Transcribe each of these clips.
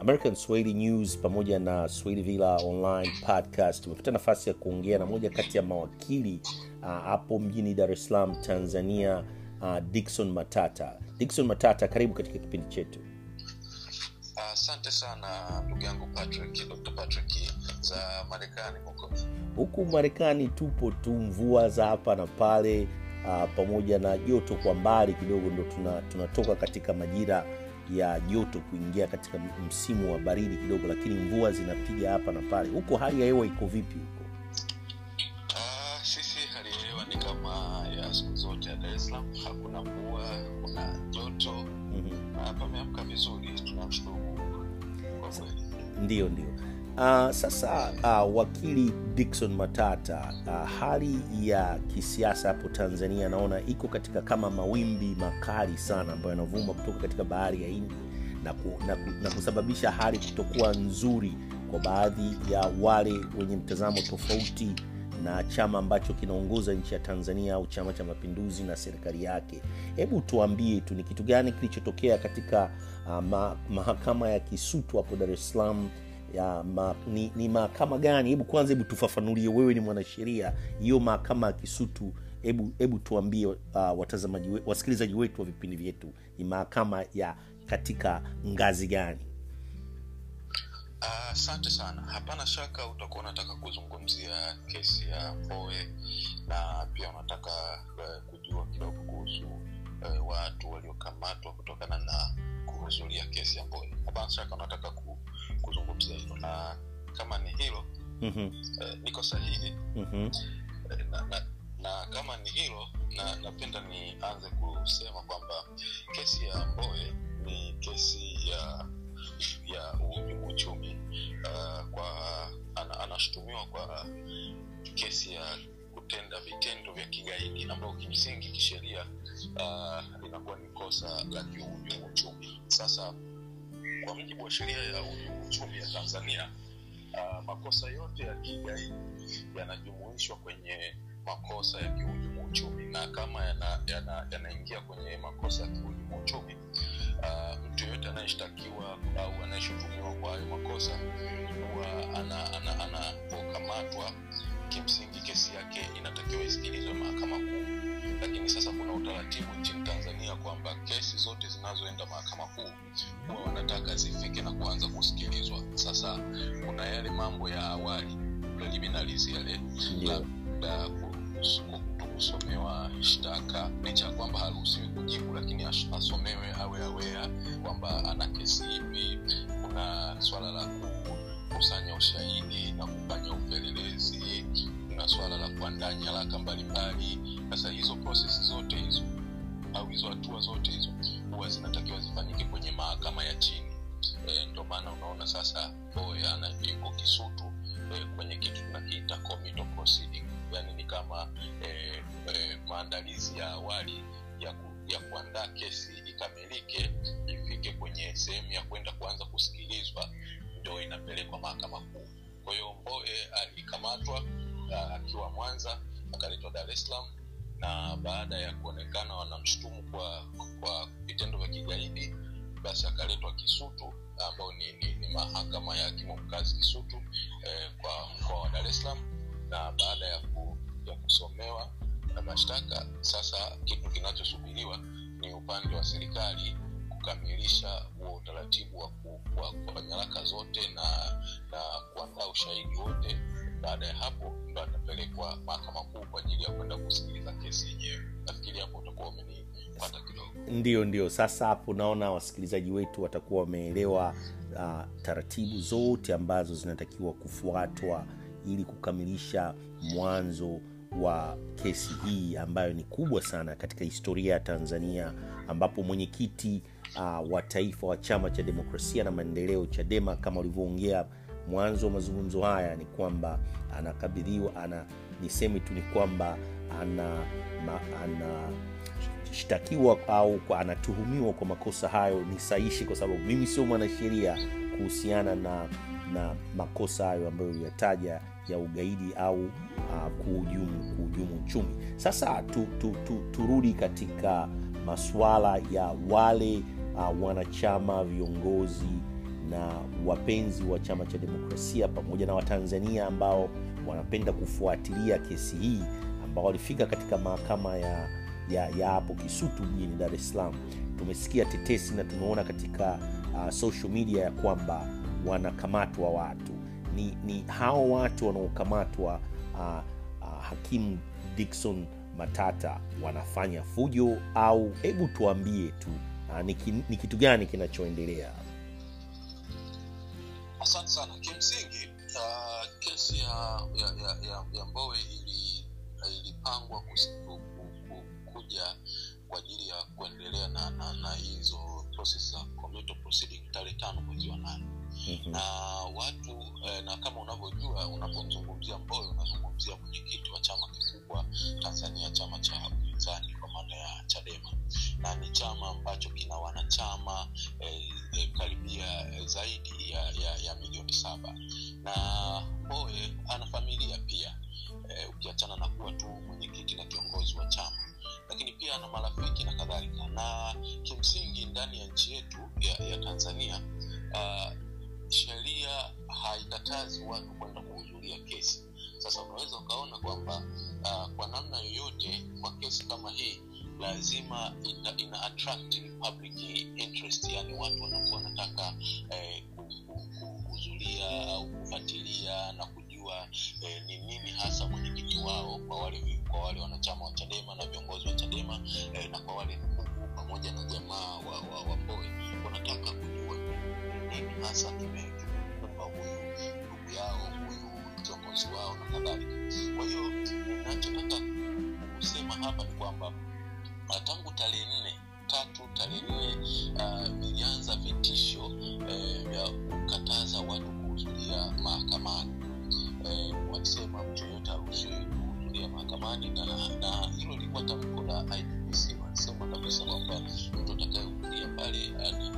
american swahili news pamoja na swahili villa online podcast tumepata nafasi ya kuongea na moja kati ya mawakili uh, hapo mjini dar es salaam tanzania uh, dikson matata dikson matata karibu katika kipindi chetu asante uh, sana ndugu yangu patrick dr patrick za marekani huko huku marekani tupo tu mvua za hapa na pale uh, pamoja na joto kwa mbali kidogo ndo tuna, tunatoka katika majira ya joto kuingia katika msimu wa baridi kidogo lakini mvua zinapiga hapa na pale huko hali ya hewa iko vipi huko uh, sisi hali ya hewa ni kama ya siku zote ya dar es salaam hakuna mvua kuna joto mm-hmm. na pameamka vizuri tunamshukuru mungu kwa kweli ndio ndio uh, sasa uh, wakili dikson matata uh, hali ya kisiasa hapo tanzania naona iko katika kama mawimbi makali sana ambayo yanavuma kutoka katika bahari ya hindi na, ku, na, ku, na kusababisha hali kutokuwa nzuri kwa baadhi ya wale wenye mtazamo tofauti na chama ambacho kinaongoza nchi ya tanzania au chama cha mapinduzi na serikali yake hebu tuambie tu ni kitu gani kilichotokea katika uh, ma, mahakama ya kisutu hapo dar es salaam ya ma, ni, ni mahakama gani hebu kwanza hebu tufafanulie wewe ni mwanasheria hiyo mahakama ya kisutu hebu hebu tuambie uh, watazamaji we, wasikilizaji wetu wa vipindi vyetu ni mahakama ya katika ngazi gani asante uh, sana hapana shaka utakuwa unataka kuzungumzia kesi ya mboe na pia unataka uh, kujua kidogo kuhusu uh, watu waliokamatwa kutokana na kuhudhuria kesi ya mboe hapana shaka unataka ku, kuzungumzia hilo na kama ni hilo mm-hmm. uh, niko sahihi Mm-hmm. uh, na, na, na kama ni hilo na napenda nianze kusema kwamba kesi ya mboe ni kesi ya ya uhujumu uchumi uh, kwa ana, anashutumiwa kwa kesi ya kutenda vitendo vya kigaidi ambayo kimsingi kisheria uh, linakuwa ni kosa la kiuhujumu uchumi sasa kwa mujibu wa sheria ya uhujumu uchumi ya tanzania uh, makosa yote ya kigaidi yanajumuishwa kwenye makosa ya kihujumu uchumi na kama yanaingia yana, yana, yana kwenye makosa ya kihujumu uchumi uh, mtu yoyote anayeshtakiwa au anayeshutumiwa kwa hayo makosa huwa anapokamatwa ana, ana kimsingi kesi yake inatakiwa isikilizwe mahakama kuu lakini sasa kuna utaratibu nchini tanzania kwamba kesi zote zinazoenda mahakama kuu huwa wanataka zifike na kuanza kusikilizwa sasa kuna yale mambo ya awali preliminaries yale labda kusomewa shtaka licha ya kwamba haruhusiwi kujibu lakini asomewe awe awea kwamba ana kesi ipi kuna swala la kukusanya ushahidi na kufanya upelelezi kuna swala la kuandaa nyaraka mbalimbali sasa hizo prosesi zote hizo au hizo hatua zote hizo huwa zinatakiwa zifanyike kwenye mahakama ya chini e, ndio maana unaona sasa boya iko kisutu e, kwenye kitu tunakiita committal proceeding yani ni kama e, e, maandalizi ya awali ya, ku, ya kuandaa kesi ikamilike ifike kwenye sehemu ya kwenda kuanza kusikilizwa ndo inapelekwa mahakama kuu kwa hiyo mboe alikamatwa akiwa mwanza akaletwa dar es salaam na baada ya kuonekana wanamshutumu kwa kwa vitendo vya kigaidi basi akaletwa kisutu ambao ni, ni, ni mahakama ya hakimu mkazi kisutu eh, kwa mkoa wa dar es salaam na baada ya, ku, ya kusomewa na mashtaka sasa kitu kinachosubiriwa ni upande wa serikali kukamilisha huo utaratibu wa, ku, wa, kwa nyaraka zote na na kuandaa ushahidi wote baada ya hapo ndo atapelekwa mahakama kuu kwa ajili ya kwenda kusikiliza kesi yenyewe nafikiri hapo utakuwa umenipata kidogo ndio ndio sasa hapo naona wasikilizaji wetu watakuwa wameelewa uh, taratibu zote ambazo zinatakiwa kufuatwa ili kukamilisha mwanzo wa kesi hii ambayo ni kubwa sana katika historia ya tanzania ambapo mwenyekiti uh, wa taifa wa chama cha demokrasia na maendeleo chadema kama ulivyoongea mwanzo wa mazungumzo haya ni kwamba anakabidhiwa ana niseme tu ni kwamba ana ma, ana shtakiwa au kwa, anatuhumiwa kwa makosa hayo ni sahishi kwa sababu mimi sio mwanasheria kuhusiana na na makosa hayo ambayo uliyataja ya ugaidi au uh, kuhujumu kuhujumu uchumi sasa tu, tu, tu, turudi katika masuala ya wale uh, wanachama viongozi na wapenzi wa chama cha demokrasia pamoja na watanzania ambao wanapenda kufuatilia kesi hii ambao walifika katika mahakama ya ya, ya hapo kisutu mjini dar es salaam tumesikia tetesi na tumeona katika uh, social media ya kwamba wanakamatwa watu ni, ni hao watu wanaokamatwa uh, uh, hakimu dikson matata wanafanya fujo au hebu tuambie tu uh, ni, ki, ni kitu gani kinachoendelea asante sana kimsingi uh, kesi ya, ya, ya, ya, ya mbowe ili ilipangwa kus- ku- ku- ku- kuja kwa ajili ya kuendelea na, na, na hizo process za committal proceeding tarehe tano mwezi wa nane mm-hmm. na watu eh, na kama unavyojua unapomzungumzia mboyo unazungumzia mwenyekiti wa chama kikubwa tanzania chama cha upinzani kwa maana ya chadema na ni chama ambacho kina wanachama eh, eh, karibia eh, zaidi ya, ya, ya milioni saba na mboye ana familia pia eh, ukiachana na kuwa tu mwenyekiti na kiongozi wa chama lakini pia ana marafiki na kadhalika na kimsingi ndani ya nchi yetu ya, ya tanzania uh, sheria haikatazi watu kwenda kuhudhuria kesi sasa unaweza ukaona kwamba uh, kwa namna yoyote kwa kesi kama hii lazima ina, ina attract public interest yani watu wanakuwa wanataka eh, kuhudhuria au kufuatilia na kujua eh, ni nini hasa mwenyekiti wao kwa wale kwa wale wanachama wa chadema na viongozi wa chadema eh, na kwa wale ndugu pamoja na jamaa wa, wa, wa mboe wanataka kujua ni nini hasa kimekumba huyu ndugu yao huyu kiongozi wao na kadhalika kwa hiyo ninachotaka kusema hapa ni kwamba uh, tangu tarehe nne tatu tarehe nne uh, vilianza vitisho eh, vya kukataza watu kuhudhuria mahakamani eh, walisema mtu yoyote aruhusiwi kuhudhuria mahakamani na, na hilo lilikuwa tamko la IPC walisema kabisa kwamba mtu atakayehudhuria pale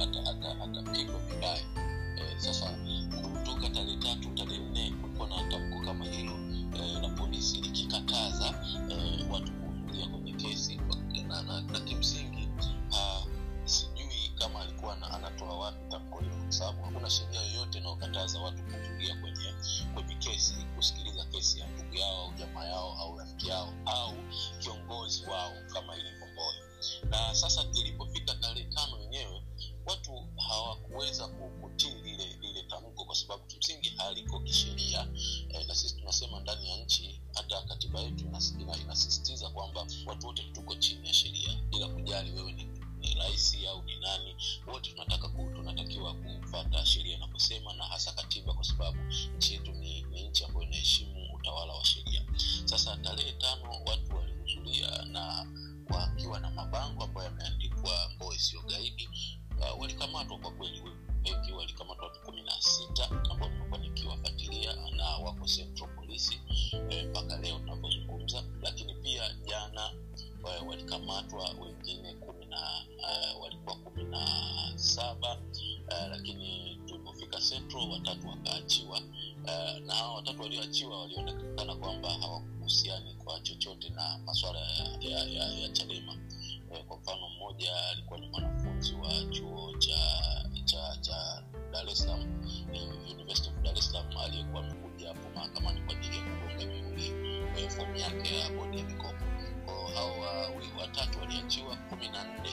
atapigwa vibaya eh, sasa kutoka tarehe tatu tarehe nne kulikuwa na tamko kama hilo eh, la polisi likikataza eh, watu kuhudhuria kwenye kesi na, na, na kimsingi uh, sijui kama alikuwa na, anatoa wapi tamko hilo kwa sababu hakuna sheria yoyote inayokataza watu kuhudhuria kwenye kwenye kesi kusikiliza kesi ya ndugu yao au jamaa yao au rafiki yao au kiongozi wao kama ilivyo mboyo na sasa ilipofika tarehe tano yenyewe watu hawakuweza kutii lile lile tamko kwa sababu kimsingi haliko kisheria eh, na sisi tunasema ndani ya nchi hata katiba yetu inasisitiza kwamba watu wote tuko chini ya sheria bila kujali wewe ni ni rais au ni nani wote tunataka ku, tunatakiwa kufata sheria inavyosema na hasa katiba kwa sababu nchi yetu ni, ni nchi ambayo inaheshimu utawala wa sheria sasa tarehe tano watu walihudhuria na wakiwa na mabango ambayo yameandikwa mboe sio gaidi uh, walikamatwa kwa kweli wengi walikamatwa watu kumi na sita ambao nimekuwa nikiwafuatilia na wako central polisi mpaka eh, leo tunavyozungumza lakini pia jana uh, walikamatwa wengine kumi na uh, walikuwa kumi na saba uh, lakini tulipofika central watatu wakaachiwa uh, na hawa watatu walioachiwa walionekana kwamba hawakuhusiani kwa chochote na maswala ya, ya, ya, ya chadema uh, kwa mfano mmoja alikuwa ni mwanafunzi wa chuo cha cha cha dar es salaam university of dar es salaam aliyekuwa amekuja hapo mahakamani kwa ajili ya kugonga mihuri uh, fomu yake ya bodi ya mikopo hao watatu waliachiwa kumi na nne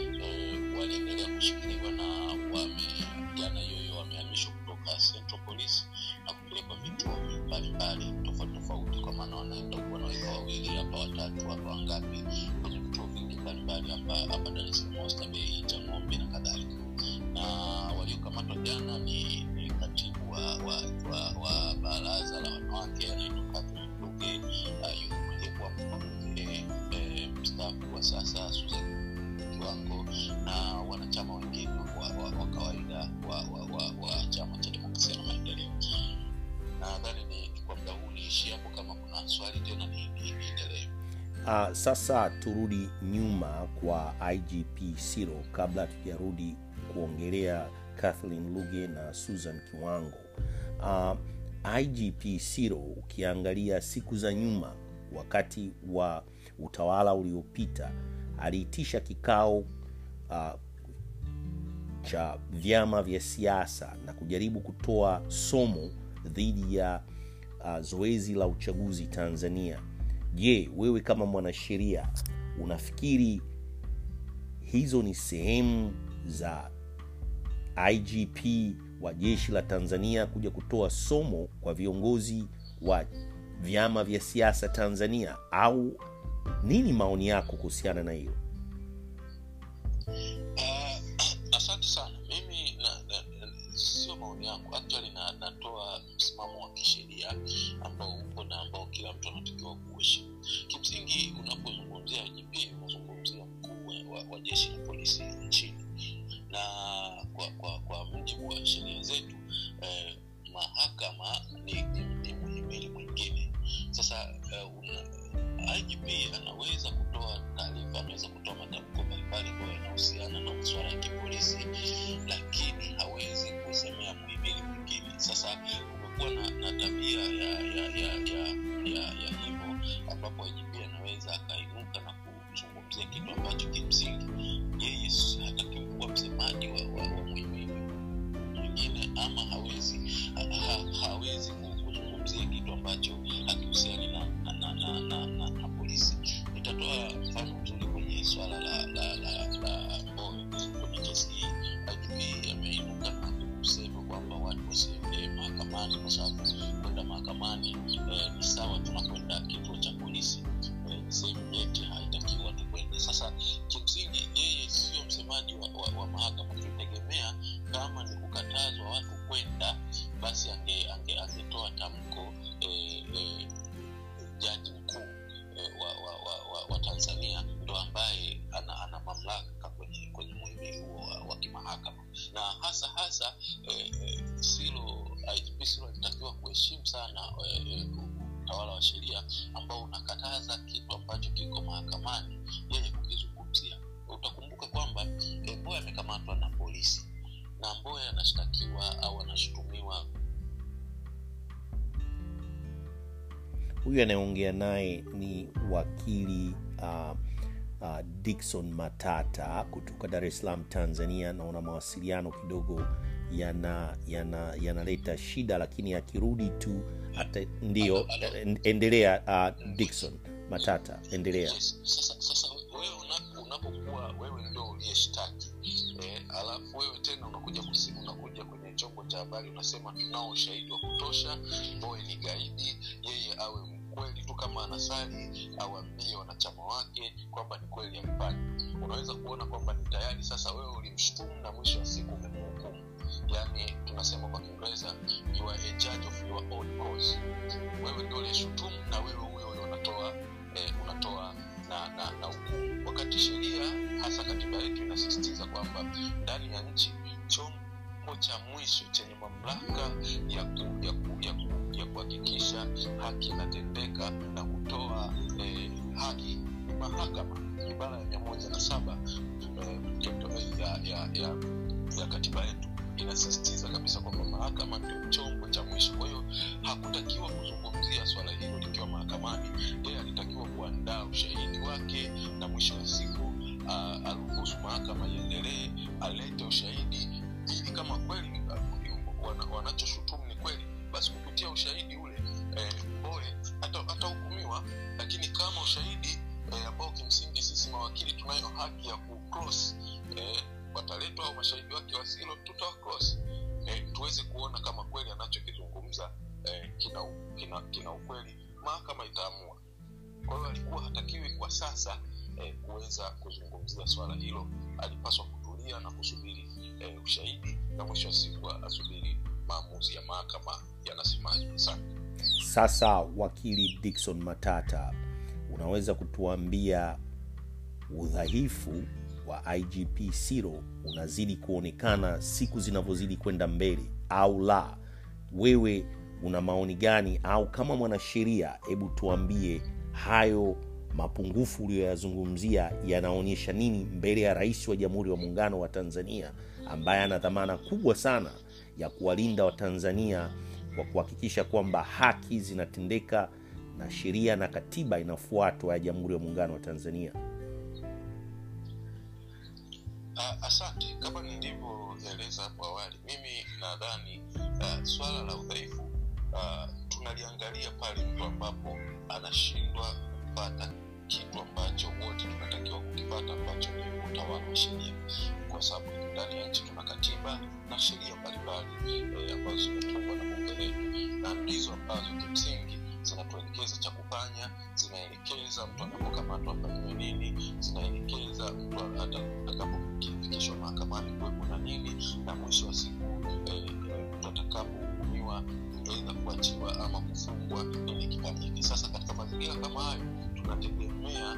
e, waliendelea kushikiliwa na wame jana hiyo hiyo wamehamishwa kutoka central police na kupelekwa vituo mbalimbali tofauti tofauti kwa maana wanaenda wanaweka wawili hapa watatu hapa wangapi kwenye vituo vingi mbalimbali hapa hapa dar es salaam oysterbay chang'ombe na kadhalika na waliokamatwa jana ni, ni katibu wa, wa, wa, wa baraza la wanawake anaitwa Catherine Mduge uh, aliyekuwa mwanamke eh, mstaafu wa sasa Susan Kiwango na wanachama wengine wa, wa, wa kawaida wa, wa, wa, wa chama cha demokrasia na maendeleo nadhani ni kwa muda huu niishi hapo kama kuna swali tena niendelee uh, sasa turudi nyuma kwa igp siro kabla tujarudi kuongelea kathleen luge na susan kiwango uh, igp siro ukiangalia siku za nyuma wakati wa utawala uliopita aliitisha kikao uh, cha vyama vya siasa na kujaribu kutoa somo dhidi ya uh, zoezi la uchaguzi tanzania je wewe kama mwanasheria unafikiri hizo ni sehemu za igp wa jeshi la tanzania kuja kutoa somo kwa viongozi wa vyama vya siasa tanzania au nini maoni yako kuhusiana na hilo Uh, asante sana mimi na, na, na, sio maoni yangu actually na, natoa msimamo wa kisheria ambao upo na ambao kila mtu anatakiwa kuheshimu kimsingi unapozungumzia IGP unazungumzia mkuu wa, wa, wa jeshi la polisi nchini na kwa, kwa, kwa mujibu wa sheria zetu eh, mahakama ni, ni, ni muhimili mwingine sasa eh, una, igp anaweza kutoa taarifa anaweza kutoa matamko mbalimbali ambayo yanahusiana na masuala ya kipolisi lakini hawezi kusemea muhimili mwingine sasa kumekuwa na, na tabia ya ya ya ya, ya, ya hivyo ambapo igp anaweza akainuka na kuzungumzia kitu ambacho kimsingi yeye si- hatakiwi kuwa msemaji wa, wa, wa muhimili mwingine ama hawezi ha, ha, hawezi ku- kuzungumzia kitu ambacho hakihusiani na, na, na, na, na, na, na polisi nitatoa mfano mzuri kwenye swala la la la, la Mbowe kwenye kesi hii IGP ameinuka na kusema kwamba watu wasiende mahakamani kwa sababu kwenda mahakamani eh, ni sawa tunakwenda kituo cha polisi eh, ni sehemu nyeti haitakiwi watu kwenda sasa kimsingi yeye sio msemaji wa, wa, wa mahakama tulitegemea kama ni kukatazwa watu kwenda basi angetoa ange, angetoa tamko eh, eh, jaji mkuu eh, wa, wa, wa, wa, wa tanzania ndo ambaye ana, ana mamlaka kwenye kwenye muhimili huo wa, wa kimahakama na hasa hasa eh, eh, silo IGP silo alitakiwa kuheshimu sana eh, eh, utawala wa sheria ambao unakataza kitu ambacho kiko mahakamani yeye kukizungumzia utakumbuka kwamba eh, mboya amekamatwa na polisi na mboya anashtakiwa au anashutumiwa huyu anayeongea naye ni wakili uh, uh, dikson matata kutoka dar es salaam tanzania naona mawasiliano kidogo yana yana yanaleta shida lakini akirudi tu hata ndio en- endelea uh, dikson matata endelea yes. sasa sasa wewe una- unapokuwa wewe ndio uliyeshtaki eh, alafu wewe tena unakuja kusi, unakuja kwenye chombo cha habari unasema tunao ushahidi wa kutosha mboe ni gaidi yeye awe mkweli tu kama anasali awambie wanachama wake kwamba ni kweli amefanya unaweza kuona kwamba ni tayari sasa wewe ulimshtumu na mwisho wa siku umemhukumu yaani tunasema kwa kiingereza you are a judge of your own cause wewe ndio uliyeshutumu na wewe huyo huyo unatoa eh, unatoa na, na, na hukumu wakati sheria hasa katiba yetu inasisitiza kwamba ndani ya nchi chombo cha mwisho chenye mamlaka ya ku, ya ku, ya ku, ya kuhakikisha haki inatendeka na kutoa eh, haki ni mahakama ibara ya mia moja na saba eh, ya, ya, ya, ya katiba yetu inasisitiza kabisa kwamba mahakama ndio chombo cha mwisho kwa hiyo hakutakiwa kuzungumzia swala hilo likiwa mahakamani yeye alitakiwa kuandaa ushahidi wake na mwisho wa siku uh, aruhusu mahakama iendelee alete ushahidi ili kama kweli uh, wana, wanachoshutumu ni kweli basi kupitia ushahidi ule eh, boe atahukumiwa lakini kama ushahidi eh, ambao kimsingi sisi mawakili tunayo haki ya kucross eh, wataletwa au mashahidi wake wasilo tutawacross eh, tuweze kuona kama kweli anachokizungumza eh, kina, kina, kina ukweli mahakama itaamua kwa hiyo alikuwa hatakiwi kwa sasa eh, kuweza kuzungumzia swala hilo alipaswa kutulia na kusubiri eh, ushahidi na mwisho wa siku asubiri maamuzi ya mahakama yanasemaje sana sasa wakili dikson matata unaweza kutuambia udhaifu wa igp siro unazidi kuonekana siku zinavyozidi kwenda mbele au la wewe una maoni gani au kama mwanasheria hebu tuambie hayo mapungufu uliyoyazungumzia yanaonyesha nini mbele ya rais wa jamhuri ya muungano wa tanzania ambaye ana dhamana kubwa sana ya kuwalinda watanzania kwa kuhakikisha kwamba haki zinatendeka na sheria na katiba inafuatwa ya jamhuri ya muungano wa tanzania Uh, asante. Kama nilivyoeleza hapo awali, mimi nadhani uh, swala la udhaifu uh, tunaliangalia pale mtu ambapo anashindwa kupata kitu ambacho wote tunatakiwa kukipata ambacho ni utawala wa sheria, kwa sababu ndani ya nchi tuna katiba na sheria mbalimbali eh, ambazo zimetungwa na bunge letu, na ndizo ambazo kimsingi zinatuelekeza cha kufanya, zinaelekeza mtu anapokamatwa afanyiwe nini, zinaelekeza mtu atakapofikishwa mahakamani kuwepo na nini, na mwisho wa siku eh, eh, mtu atakapohukumiwa aidha kuachiwa ama kufungwa nini kifanyike. Sasa katika mazingira kama hayo tunategemea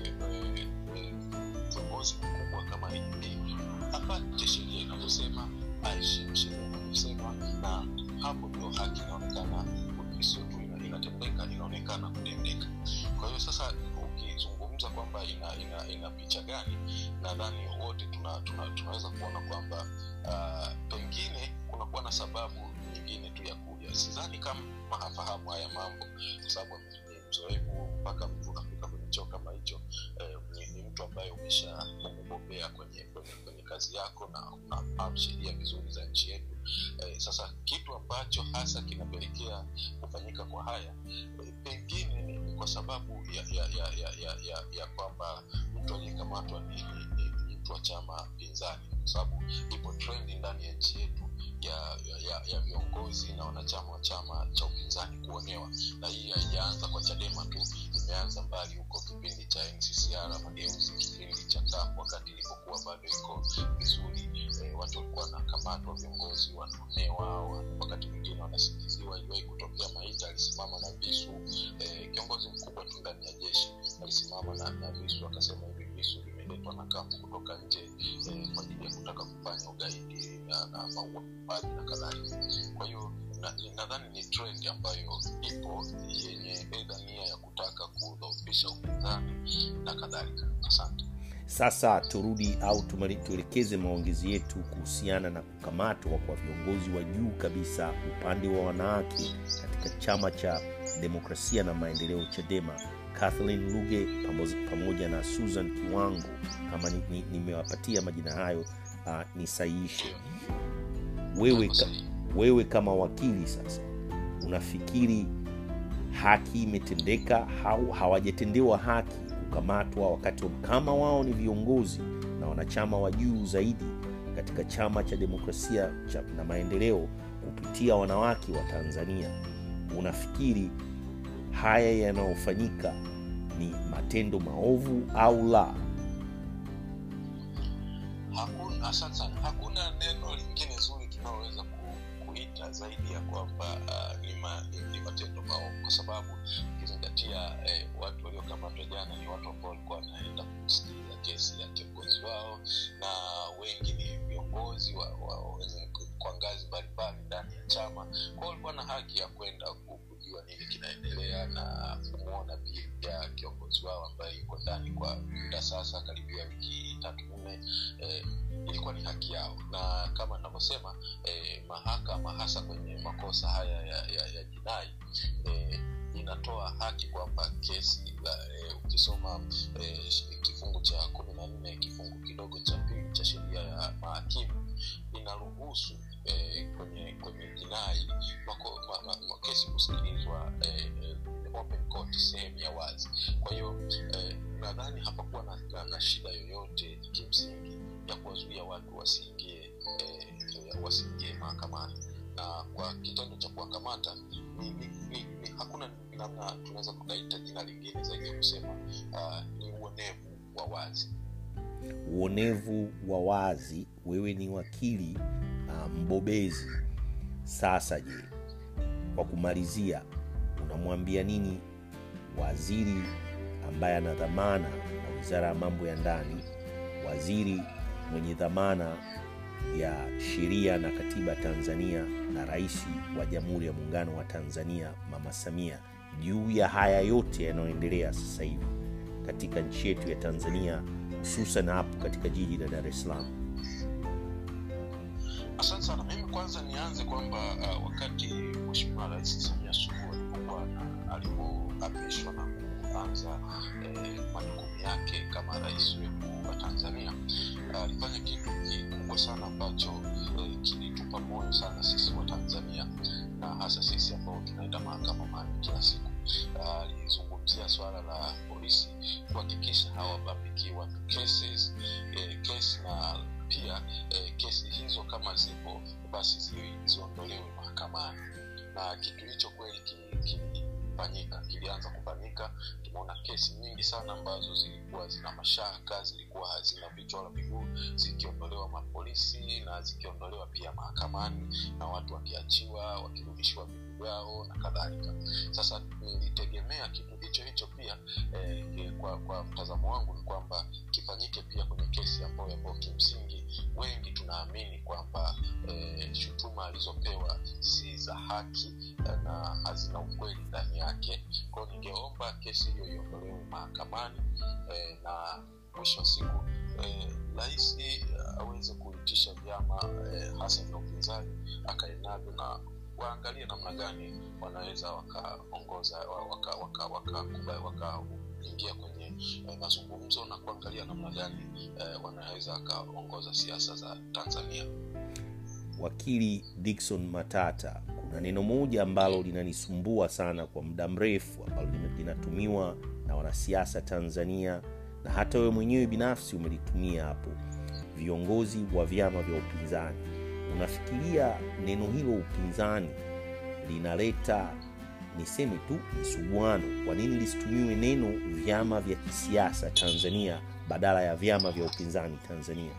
kiongozi eh, eh, mkubwa kama hivi apate sheria inavyosema, aheshimu sheria inavyosema, na hapo ndio haki inaonekana sio tu inatendeka, inaonekana kutendeka. Kwa hiyo sasa ukizungumza kwamba ina, ina, ina picha gani, nadhani wote tuna, tuna, tunaweza kuona kwamba uh, pengine kunakuwa na sababu nyingine tu ya kuja. Sidhani kama hafahamu haya mambo, kwa sababu ni mzoefu mpaka mtu unafika kwenye cheo kama hicho eh, ni, ni mtu ambaye umesha umebombea kwenye, kwenye, kwenye kazi yako na unafahamu sheria vizuri za nchi yetu. Eh, sasa kitu ambacho hasa kinapelekea kufanyika kwa haya eh, pengine ni, ni kwa sababu ya ya ya ya, ya, ya, ya kwamba mtu aliyekamatwa ni, ni, ni, ni mtu wa chama pinzani, kwa sababu ipo trendi ndani ya nchi yetu ya ya, ya, ya viongozi na wanachama wa chama cha upinzani kuonewa, na hii haijaanza kwa Chadema tu, imeanza mbali huko kipindi cha NCCR Mageuzi, kipindi cha CUF wakati ilipokuwa bado iko vizuri. E, watu walikuwa wanakamatwa, viongozi wanaonewa, wakati mwingine wanasingiziwa. Iliwahi kutokea Maita alisimama na visu e, kiongozi mkubwa tu ndani ya jeshi alisimama na, na visu akasema hivi visu vimeletwa na kafu kutoka nje e, kwa ajili ya kutaka kufanya ugaidi na, na mauaji na kadhalika. Kwa hiyo nadhani na ni trend ambayo ipo yenye edha nia ya kutaka kudhoofisha upinzani na kadhalika. Asante. Sasa turudi au tuelekeze maongezi yetu kuhusiana na kukamatwa kwa viongozi wa juu kabisa upande wa wanawake katika chama cha demokrasia na maendeleo Chadema, Kathleen Luge pamoja na Susan Kiwango, kama nimewapatia ni, ni majina hayo uh, nisahihishe. Wewe, ka, wewe kama wakili sasa unafikiri haki imetendeka au hawajatendewa haki kukamatwa wakati kama wao ni viongozi na wanachama wa juu zaidi katika chama cha demokrasia cha, na maendeleo kupitia wanawake wa Tanzania. Unafikiri haya yanayofanyika ni matendo maovu au la? Hakuna, asante sana. Hakuna neno lingine zuri tunaloweza kuita zaidi ya kwamba uh, ni, ma, ni, ni matendo maovu, kwa sababu ukizingatia eh, watu waliokamatwa jana ni watu ambao walikuwa wanaenda kusikiliza kesi ya kiongozi wao, na wengi ni viongozi wa, wa, wenye kwa ngazi mbalimbali ndani ya chama, kwao walikuwa na haki ya kwenda kujua nini kinaendelea na kumwona pia kiongozi wao ambaye yuko ndani kwa muda sasa karibia wiki tatu nne. Eh, ilikuwa ni haki yao, na kama ninavyosema eh, mahakama hasa kwenye makosa haya ya, ya, ya jinai eh, inatoa haki kwamba kesi la, eh, ukisoma eh, kifungu cha kumi na nne kifungu kidogo cha pili cha sheria ya mahakimu inaruhusu eh, kwenye kwenye jinai mako, ma, ma, ma, kesi kusikilizwa eh, eh, open court, sehemu ya wazi. Kwa hiyo eh, nadhani hapakuwa na, na, na shida yoyote kimsingi ya kuwazuia watu wasiingie eh, wasiingie mahakamani na kwa kitendo cha kuwakamata ni, ni, ni, ni, hakuna namna tunaweza kukaita jina lingine zaidi ya kusema uh, ni uonevu wa wazi uonevu wa wazi wewe ni wakili uh, mbobezi sasa je kwa kumalizia unamwambia nini waziri ambaye ana dhamana na wizara ya mambo ya ndani waziri mwenye dhamana ya sheria na katiba Tanzania na rais wa Jamhuri ya Muungano wa Tanzania Mama Samia juu ya haya yote yanayoendelea sasa hivi katika nchi yetu ya Tanzania, hususan hapo katika jiji la Dar es Salaam. Asante sana. Mimi kwanza nianze kwamba uh, wakati Mheshimiwa Rais Samia Suluhu alipokuwa alipoapishwa na kuanza eh, majukumu yake kama rais wetu wa Tanzania alifanya uh, kitu ambacho eh, kilitupa moyo sana sisi wa tanzania na hasa sisi ambao tunaenda mahakamani kila siku alizungumzia swala la polisi kuhakikisha hawabambiki watu cases eh, kesi na pia eh, kesi hizo kama zipo basi zi, ziondolewe mahakamani na kitu hicho kweli kilifanyika ki, kilianza kufanyika tumeona kesi nyingi sana ambazo zilikuwa zina mashaka zilikuwa hazina vichwa miguu zikiondolewa mapolisi na zikiondolewa pia mahakamani na watu wakiachiwa wakirudishiwa vitu vyao na kadhalika sasa nilitegemea kitu hicho hicho pia eh, kwa, kwa mtazamo wangu ni kwamba kifanyike pia kwenye kesi ambayo ambayo kimsingi wengi tunaamini kwamba eh, shutuma alizopewa si za haki eh, na hazina ukweli ndani yake kwao ningeomba kesi hiyo iondolewe mahakamani eh, na mwisho wa siku rahisi eh, aweze kuitisha vyama eh, hasa vya upinzani akae navyo na waangalie namna gani wanaweza wakaongoza waka, waka, waka, waka, waka ingia kwenye eh, mazungumzo na kuangalia namna gani eh, wanaweza wakaongoza siasa za tanzania wakili dikson matata kuna neno moja ambalo linanisumbua sana kwa muda mrefu ambalo linatumiwa na wanasiasa tanzania na hata wewe mwenyewe binafsi umelitumia hapo viongozi wa vyama vya upinzani unafikiria neno hilo upinzani linaleta niseme tu misuguano kwa nini lisitumiwe neno vyama vya kisiasa tanzania badala ya vyama vya upinzani tanzania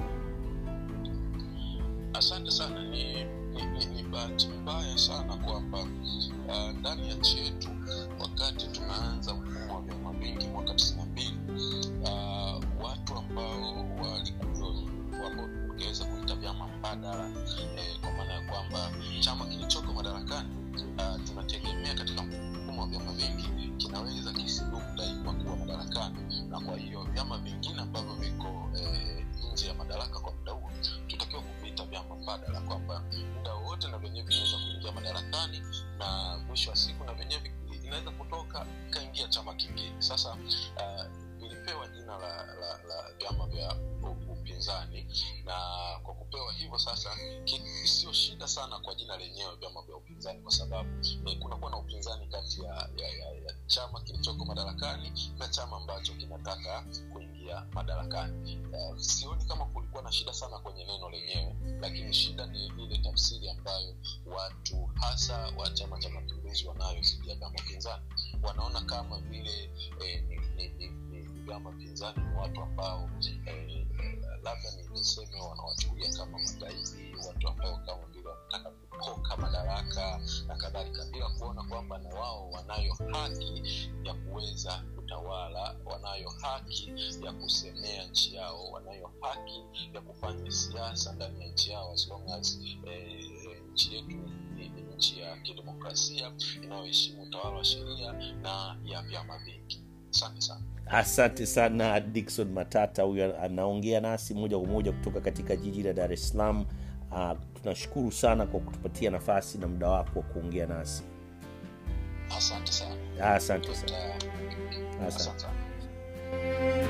asante sana ni, ni, ni, ni bahati mbaya sana kwamba uh, ndani ya nchi yetu wakati tunaanza mfumo wa vyama vingi mwaka tisina mbili uh, watu ambao walikuwa ambao tungeweza kuita vyama mbadala eh, kwa maana ya kwamba chama kilichoko madarakani uh, tunategemea katika mfumo wa vyama vingi kinaweza kisidumu daima kuwa madarakani na kwa hiyo vyama vingine ambavyo viko eh, nje ya madaraka kwa muda huo tutakiwa kuviita vyama mbadala kwamba muda wowote na vyenyewe vinaweza kuingia madarakani na mwisho wa siku na vyenyewe inaweza kutoka ikaingia chama kingine sasa uh, vilipewa jina la, la, la vyama vya upinzani na kwa kupewa hivyo sasa sio shida sana kwa jina lenyewe vyama vya upinzani kwa sababu eh, kunakuwa na upinzani kati ya, ya, ya, ya chama kilichoko madarakani na chama ambacho kinataka kuingia madarakani uh, sioni kama kulikuwa na shida sana kwenye neno lenyewe lakini shida ni ile tafsiri ambayo watu hasa wa chama cha mapinduzi wanayo dhidi ya vyama pinzani wanaona kama vile eh, ni, ni, ni, ni vyama pinzani ni watu ambao eh, labda niseme wanawachukulia kama magaidi watu ambao kama vile wanataka kupoka madaraka na kadhalika bila kuona kwamba na wao wanayo haki ya kuweza kutawala wanayo haki ya kusemea nchi yao wanayo haki ya kufanya siasa ndani ya nchi yao as long as eh, nchi yetu ni nchi ya kidemokrasia inayoheshimu utawala wa sheria na ya vyama vingi asante sana asante sana dikson matata huyu anaongea nasi moja kwa moja kutoka katika jiji la dar es salaam uh, tunashukuru sana kwa kutupatia nafasi na muda wako wa kuongea nasi asante sana asante sana asante asante sana